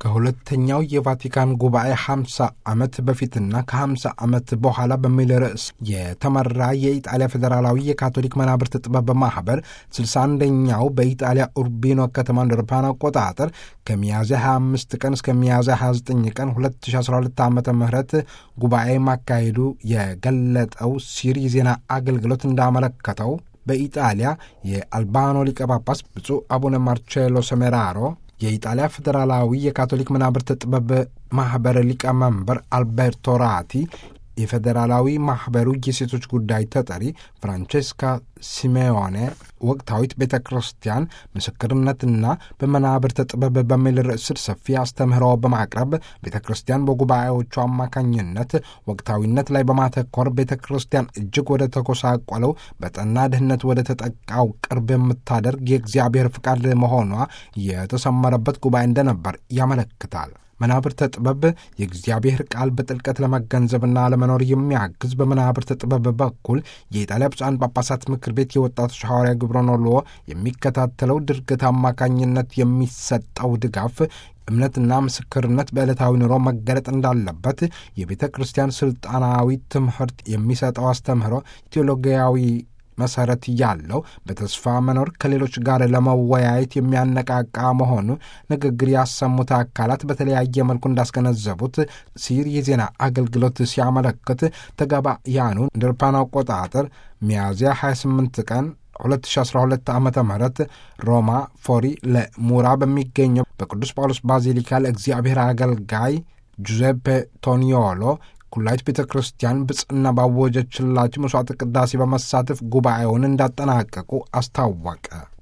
ከሁለተኛው የቫቲካን ጉባኤ 50 ዓመት በፊትና ከ50 ዓመት በኋላ በሚል ርዕስ የተመራ የኢጣሊያ ፌዴራላዊ የካቶሊክ መናብርት ጥበብ ማኅበር 61ኛው በኢጣሊያ ኡርቢኖ ከተማ እንደ አውሮፓውያን አቆጣጠር ከሚያዝያ 25 ቀን እስከ ሚያዝያ 29 ቀን 2012 ዓ ም ጉባኤ ማካሄዱ የገለጠው ሲር የዜና አገልግሎት እንዳመለከተው በኢጣሊያ የአልባኖ ሊቀ ጳጳስ ብፁዕ አቡነ ማርቼሎ ሰሜራሮ የኢጣሊያ ፌዴራላዊ የካቶሊክ መናብርት ጥበብ ማኅበር ሊቀመንበር አልቤርቶ ራቲ የፌዴራላዊ ማኅበሩ የሴቶች ጉዳይ ተጠሪ ፍራንቼስካ ሲሜዮኔ ወቅታዊት ቤተ ክርስቲያን ምስክርነትና በመናብርት ጥበብ በሚል ርዕስ ስር ሰፊ አስተምህሮ በማቅረብ ቤተ ክርስቲያን በጉባኤዎቹ አማካኝነት ወቅታዊነት ላይ በማተኮር ቤተ ክርስቲያን እጅግ ወደ ተጎሳቆለው በጠና ድህነት ወደ ተጠቃው ቅርብ የምታደርግ የእግዚአብሔር ፍቃድ መሆኗ የተሰመረበት ጉባኤ እንደነበር ያመለክታል። መናብርተ ጥበብ የእግዚአብሔር ቃል በጥልቀት ለመገንዘብና ለመኖር የሚያግዝ በመናብርተ ጥበብ በኩል የኢጣሊያ ብፁዓን ጳጳሳት ምክር ቤት የወጣቶች ሐዋርያ ግብረ ኖሎ የሚከታተለው ድርገት አማካኝነት የሚሰጠው ድጋፍ እምነትና ምስክርነት በዕለታዊ ኑሮ መገለጥ እንዳለበት የቤተ ክርስቲያን ስልጣናዊ ትምህርት የሚሰጠው አስተምህሮ ቴዎሎጊያዊ መሰረት ያለው በተስፋ መኖር ከሌሎች ጋር ለመወያየት የሚያነቃቃ መሆኑ ንግግር ያሰሙት አካላት በተለያየ መልኩ እንዳስገነዘቡት ሲር የዜና አገልግሎት ሲያመለክት ተጋባያኑ እንደ አውሮፓውያን አቆጣጠር ሚያዝያ 28 ቀን 2012 ዓ ም ሮማ ፎሪ ለሙራ በሚገኘው በቅዱስ ጳውሎስ ባዚሊካ ለእግዚአብሔር አገልጋይ ጁዜፔ ቶኒዮሎ ኩላይት ቤተ ክርስቲያን ብጽና ባወጀችላቸው መሥዋዕት ቅዳሴ በመሳተፍ ጉባኤውን እንዳጠናቀቁ አስታወቀ።